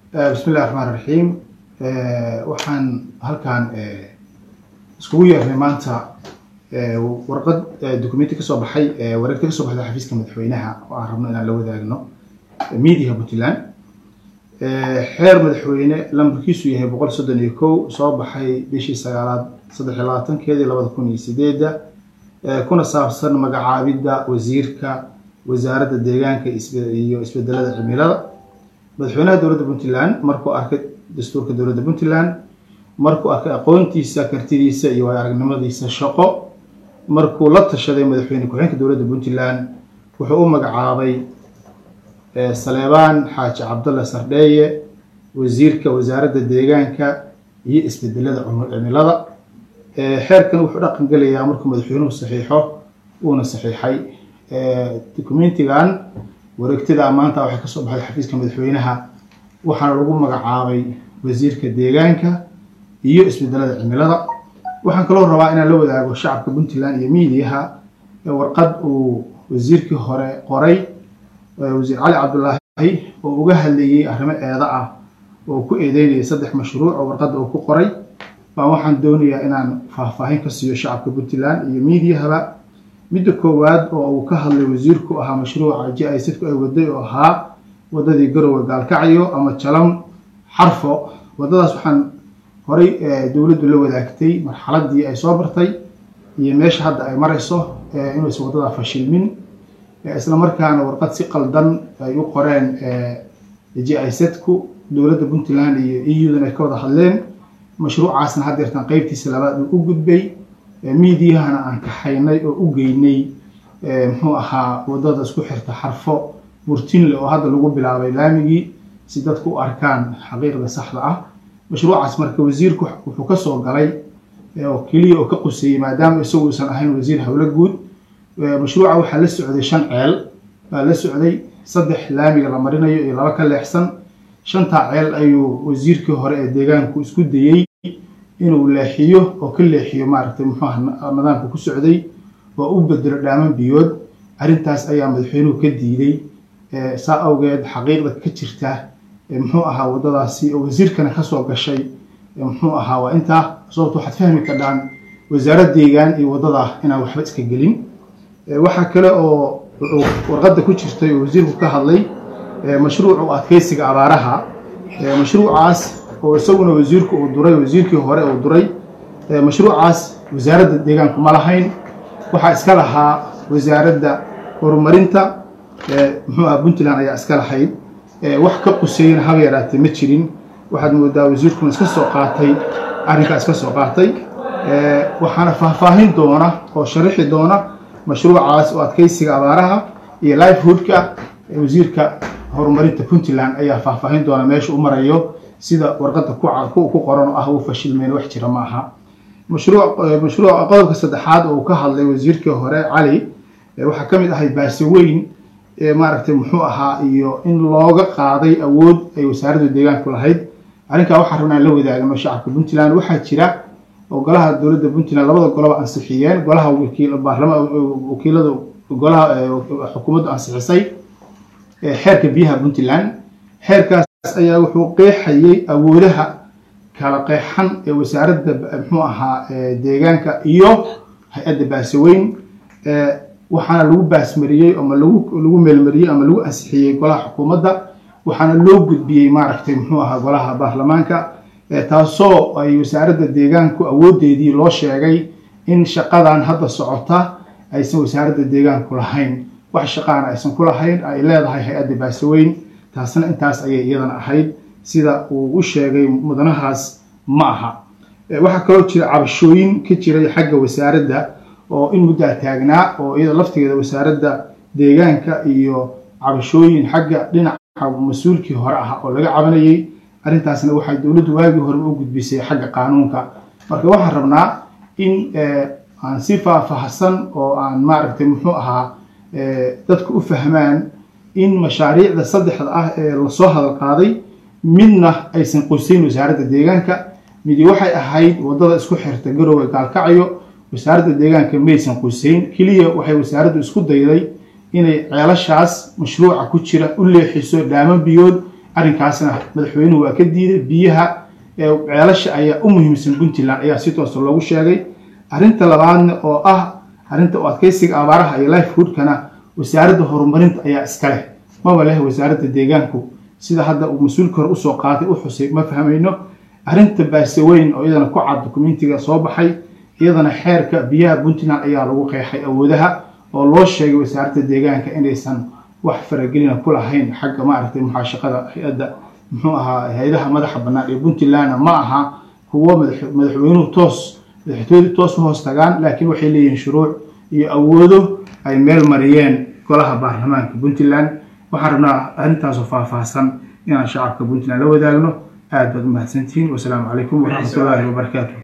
bismi illahi raxmaan raxiim waxaan halkan iskugu yeernay maanta warqad documenti kasoo baxay wareegta kasoo baxday xafiiska madaxweynaha oo aan rabno inaan la wadaagno mediaha puntland xeer madaxweyne lambarkiisu yahay boqol soddon iyo kow soo baxay bishii sagaalaad saddex iyo labaatankeedii labada kun iyo sideedda kuna saabsan magacaabidda wasiirka wasaaradda deegaanka iyo isbedelada cimilada madaxweynaha dowladda puntland markuu arkay dastuurka dowladda puntland markuu arkay aqoontiisa kartidiisa iyo waay aragnimadiisa shaqo markuu la tashaday madaxweyne ku-xigeenka dowladda puntland wuxuu u magacaabay saleebaan xaaji cabdalla sardheeye wasiirka wasaaradda deegaanka iyo isbedelada cimilada xeerkan wuxuu dhaqan gelayaa markuu madaxweynuhu saxiixo uuna saxiixay documentigan wareegtada maanta waxay kasoo baxday xafiiska madaxweynaha waxaana lagu magacaabay wasiirka deegaanka iyo isbedelada cimilada waxaan kaloo rabaa inaan la wadaago shacabka puntland iyo mediaha warqad uu wasiirkii hore qoray wasiir cali cabdulaahi oo uga hadlayay arrimo eeda ah oo ku eedeynayay saddex mashruuc oo warqadda uu ku qoray baan waxaan doonayaa inaan faahfaahin ka siiyo shacabka puntland iyo mediahaba midda koowaad oo uu ka hadlay wasiirku ahaa mashruuca j i sidku ay waday oo ahaa wadadii garowe gaalkacyo ama jalam xarfo wadadaas waxaan horay dowladdu la wadaagtay marxaladii ay soo bartay iyo meesha hadda ay marayso inuusan waddadaa fashilmin isla markaana warqad si qaldan ay u qoreen j i sedku dowladda puntland iyo eudan ay ka wada hadleen mashruucaasna haddeertan qeybtiisa labaad uu u gudbay mediahana aan kaxaynay oo u geynay muxuu ahaa wadada isku xirta xarfo burtinle oo hadda lagu bilaabay laamigii si dadku u arkaan xaqiiqda saxda ah mashruucaas marka wasiirku wuxuu kasoo galay oo keliya oo ka quseeyey maadaama isagu uusan ahayn wasiir howlo guud mashruuca waxaa la socday shan ceel baa la socday saddex laamiga la marinayo iyo laba ka leexsan shantaa ceel ayuu wasiirkii hore ee deegaanku isku dayey inuu leexiyo oo ka leexiyo maaragtay muxuuha nidaamka ku socday oo u bedelo dhaaman biyood arrintaas ayaa madaxweynuhu ka diiday saa awgeed xaqiiqda ka jirta muxuu ahaa waddadaasi oo wasiirkana kasoo gashay muxuu ahaa waa intaa sababto waxaad fahmi kardhaan wasaarad deegaan iyo waddada inaan waxba iska gelin waxaa kale oo warqadda ku jirtay oo wasiirku ka hadlay mashruucu adkeysiga abaaraha mashruucaas oo isaguna wasiirku uu duray wasiirkii hore uu duray mashruucaas wasaaradda deegaanku ma lahayn waxaa iska lahaa wasaaradda horumarinta muxuu aha puntland ayaa iska lahayd wax ka quseeyana haba yaraatee ma jirin waxaad moodaa wasiirkuna iska soo qaatay arrinkaa iska soo qaatay waxaana faahfaahin doona oo sharaxi doona mashruucaas oo adkeysiga abaaraha iyo lifehoodka wasiirka horumarinta puntland ayaa faahfaahin doona meesha u marayo sida warqadda ku qoran oo ah uu fashilmeen wax jira ma aha mashruuc mashruuc qodobka saddexaad oo uu ka hadlay wasiirkii hore cali waxaa ka mid ahay baase weyn maaragtay muxuu ahaa iyo in looga qaaday awood ay wasaaradda deegaanku lahayd arrinkaa waxaa rabnaa la wadaagno shacabka puntland waxaa jira oo golaha dowladda puntland labada goloba ansixiyeen golaha wakiil baarlama wakiilada golaha xukuumaddu ansixisay xeerka biyaha puntland xeerkaas ayaa wuxuu qeexayay awoodaha kala qeexan ee wasaaradda muxuu ahaa deegaanka iyo hay-adda baasaweyn waxaana lagu baasmariyey ama lagu lagu meelmariyey ama lagu ansixiyey golaha xukuumadda waxaana loo gudbiyey maaragtay muxuu ahaa golaha baarlamaanka taasoo ay wasaaradda deegaanku awoodeedii loo sheegay in shaqadan hadda socota aysan wasaaradda deegaanku lahayn wax shaqaana aysan ku lahayn ay leedahay hay-adda baasaweyn taasna intaas ayay iyadana ahayd sida uu u sheegay mudanahaas ma aha waxaa kaloo jira cabashooyin ka jiray xagga wasaaradda oo in muddaa taagnaa oo iyada laftigeeda wasaaradda deegaanka iyo cabashooyin xagga dhinaca mas-uulkii hore ah oo laga cabanayay arrintaasna waxay dowladdu waagii hore u gudbisay xagga qaanuunka marka waxaan rabnaa in aan si faahfaahsan oo aan maaragtay muxuu ahaa dadku u fahmaan in mashaariicda saddexda ah ee lasoo hadal qaaday midna aysan qoysayn wasaaradda deegaanka midi waxay ahayd waddada isku xirta garowe gaalkacyo wasaaradda deegaanka maysan qoysayn keliya waxay wasaaraddu isku dayday inay ceelashaas mashruuca ku jira u leexiso dhaaman biyood arrinkaasna madaxweynuhu waa ka diiday biyaha ceelasha ayaa u muhiimsan puntland ayaa si toosa loogu sheegay arrinta labaadna oo ah arrinta u adkeysiga abaaraha iyo lifehoodkana wasaaradda horumarinta ayaa iska leh maba leh wasaaradda deegaanku sida hadda uu mas-uulka hore usoo qaatay u xusay ma fahmayno arrinta baaseweyn oo iyadana ku cad dokumentiga soo baxay iyadana xeerka biyaha puntland ayaa lagu qeexay awoodaha oo loo sheegay wasaaradda deegaanka inaysan wax faragelina ku lahayn xagga maaragtay muxaashaqada hay-adda muxuu ahaa hay-adaha madaxa bannaan ee puntlandna ma aha kuwo madaxweynuhu toos madaxtooyadu toos ma hoos tagaan laakiin waxay leeyihiin shuruuc iyo awoodo ay meel mariyeen golaha baarlamaanka puntland waxaan rabnaa arrintaasoo faahfaahsan inaan shacabka puntland la wadaagno aad baad umahadsantihiin wasalaamu calaykum waraxmatullaahi wabarakaatu